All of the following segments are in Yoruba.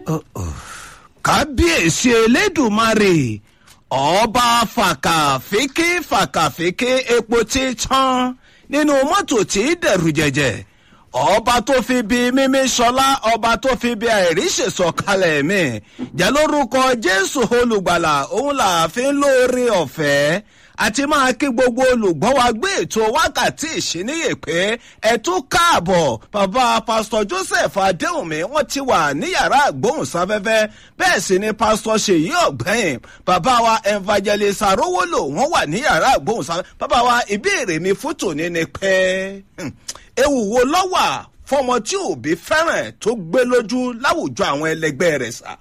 kábíyèsí elédùnmarè ọba fàkàfíkì fàkàfíkì epo tí tán nínú mọ́tò tí dẹ̀rù jẹ̀jẹ̀ ọba tó fi bi mímí sọlá ọba tó fi bi àìríṣèsọ kalẹ̀ mi jẹ́ lórúkọ jésù olùgbàlà òun làáfin lóore ọ̀fẹ́ àti máa kí gbogbo olùgbọ́ wa gbé ètò wákàtí ìṣíníyè pé ẹ tún káàbọ̀ bàbá pásítọ̀ joseph adéhùnmí wọ́n ti wà ní yàrá àgbóhùnsáfẹ́fẹ́ bẹ́ẹ̀ sì ni pásítọ̀ ṣèyí ọ̀gbẹ́yìn bàbá wa evangelist arówólò wọ́n wà ní yàrá àgbóhùnsáfẹ́fẹ́ bàbá wa ìbéèrè mi fún tòní ni pé ewu wo lọ́wà fọmọ tí òbí fẹ́ràn tó gbé lójú láwùjọ àwọn ẹlẹgbẹ́ rẹ̀ sá.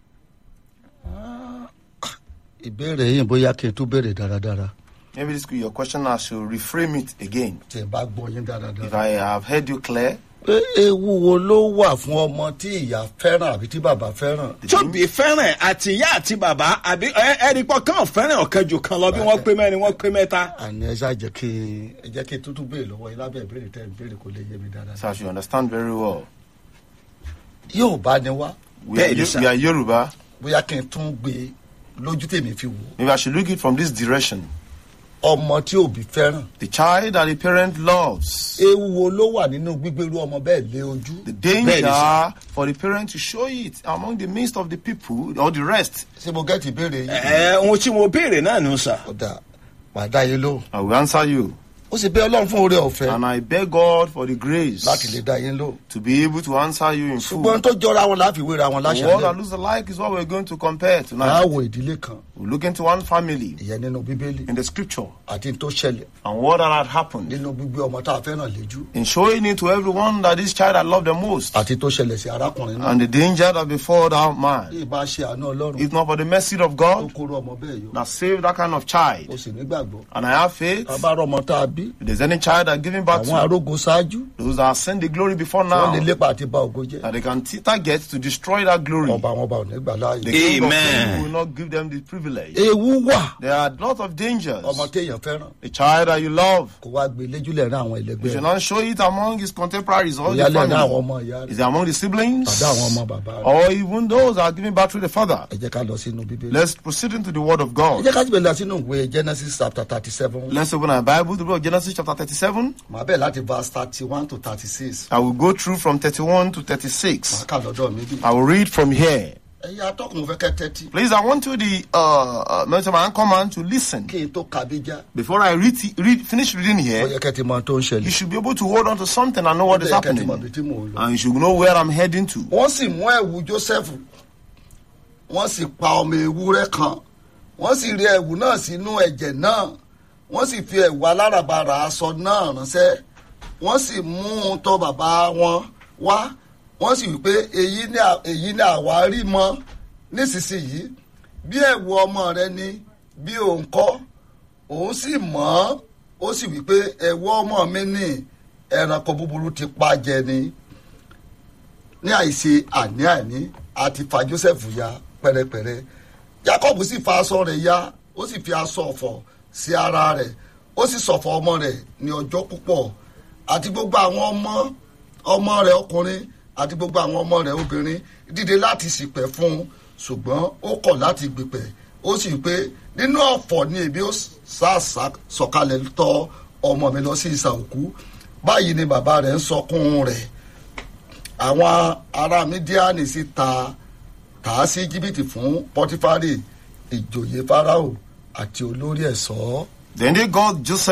ìbéèrè yìí bóyá kí n tún béèrè dáradára Maybe this could be your question. I should reframe it again. tí ẹ bá gbọ́ yín If dáradára. I have heard you clear, pé ewu wo ló wà fún ọmọ tí ìyá fẹ́ràn àbí tí bàbá fẹ́ràn. tóbi fẹ́ràn àti ìyá àti bàbá àbí ẹni pọ̀ kàn fẹ́ràn ọ̀kan jù kan lọ bí wọ́n pé mẹ́rin wọ́n pé mẹ́ta. àní ẹ ṣáà jẹ́ kí ẹ jẹ́ kí n tútù béèrè lọ́wọ́ yín lábẹ́ ìbéèrè tẹ́ ẹ béèrè kò lè yé mi so dáradára. I should understand very well. yóò bá ní wá We are, Bẹ́ẹ̀ni, Yo- sir. we are Yoruba. bóyá kí n tún gbé lójú tèmi fi wò Maybe I should look it from this direction. ọmọ tí òbí fẹ́ràn. The child that the parent loves. ewu wo ló wà nínú gbígbérú ọmọ bẹ́ẹ̀ lé ojú. The Bẹ́ẹ̀ni, danger for the parent to show it among the midst of the people or the rest. ṣé mo gẹ́tì ìbéèrè yìí. ẹ ohun tí mo béèrè náà nù sà. ọ̀dà pàdá yín ló. I will answer you. ó sì bẹ́ ọlọ́run fún oore ọ̀fẹ́ And I beg God for the grace láti lè dá yín lò. to be able to answer you in ṣùgbọ́n full. tó jọra wọn láfi wéra wọn The world that láṣà looks alike is what we're going to compare máa tonight. wo ìdílé kan We look into one family ìyẹn nínú bíbélì in the scripture àti n tó ṣẹlẹ̀ and what that had happened. nínú gbígbé ọmọ tá a fẹ́ràn léjú In showing it to everyone that this child had loved the most. àti tó ṣẹlẹ̀ sí arákùnrin náà. And the danger that befell that bí man. ìbá ṣe àánú ọlọ́run If not for the mercy of tó God kóró ọmọ bẹ́ẹ̀ yọ that saved that kind of ó child. sì nígbàgbọ́. And I have faith. tá a bá rọ ọmọ tá a bí If there's any child that giving back àwọn to arógo ṣáájú those that send the glory before wọ́n lè now, lépa àti ba ògo jẹ́ that they can t- target to destroy that glory. ọba àwọn ọba ò ní gbà The láàyè. king of Amen. kings will not give them the privilege. ewu wà There are lots of dangers. ọmọ téèyàn fẹ́ràn A child that you love, kó wá gbé léjúlẹ̀ rán àwọn you ẹlẹgbẹ́ should rẹ̀ not show it among his contemporaries or the ìyálẹ̀ rán àwọn family. ọmọ ìyá Is rẹ̀ it among the siblings? tàbí àwọn ọmọ bàbá rẹ̀. Or even those that are giving back to the father? ẹ jẹ́ ká lọ sínú bíbélì. Let's proceed into the word of ẹ God. jẹ́ ká síbẹ̀ lọ sínú ìwé genesis chapter thirty seven Let's open our Bible, the book of Genesis chapter 37. màá bẹ̀ láti verse thirty one to thirty six I will go through from 31 to màá 36. kà lọ́dọ̀ mi bí. I will read from here. ẹ̀yin atọ́kùn mo fẹ́ kẹ́ tẹ́tí Please, I want you, the uh, uh, military man command, to listen. kí n tó kàbíjà Before I read, read finish reading ó here, yẹ kẹ́ ti mọ ohun tó ń you ṣẹlẹ̀ should be able to hold on to something and know what ó is yẹ kẹ́ ti mọ ibi happening. tí mò ń lọ. And you should know where I'm heading to. wọ́n sì mú ẹ̀wù joseph wọ́n sì pa ọmọ ewúrẹ́ kan wọ́n sì rí ẹ̀wù náà sínú ẹ̀jẹ̀ náà wọ́n sì fi ẹ̀wù aláràbarà aṣọ náà ránṣẹ́ wọ́n sì mú un tọ̀ bàbá wọn wá wọ́n sì wí pé èyí ni à- èyí ni àwa rí mọ́ nísinsìnyí bí ẹ̀wù ọmọ rẹ ni bí òun kọ́ òun sì mọ̀ ọ́ ó sì wí pé ẹ̀wù ọmọ mi ni ẹranko búburú ti pa jẹ ni ní àìṣe àní-àní àti fa joseph ya pẹrẹpẹrẹ jacob sì fa aṣọ rẹ̀ ya ó sì fi aṣọ ọ̀fọ̀ sí ara rẹ̀ ó sì ṣọ̀fọ̀ ọmọ rẹ̀ ní ọjọ́ púpọ̀ àti gbogbo àwọn ọmọ ọmọ rẹ̀ ọkùnrin àti gbogbo àwọn ọmọ rẹ̀ obìnrin dìde láti ṣìpẹ̀ fún un ṣùgbọ́n ó kọ̀ láti gbìpẹ̀ ó sì wí pé nínú ọ̀fọ̀ ni èmi ó sàṣà sọ̀kalẹ̀ tọ̀ ọmọ mi lọ sí ìsà òkú báyìí ni bàbá rẹ̀ ń sọkún rẹ̀ àwọn ará mídíánì sì ta tà á sí jìbìtì fún pọtifárì ìjòyè farao àti olórí ẹ̀ṣọ́. Then they got Joseph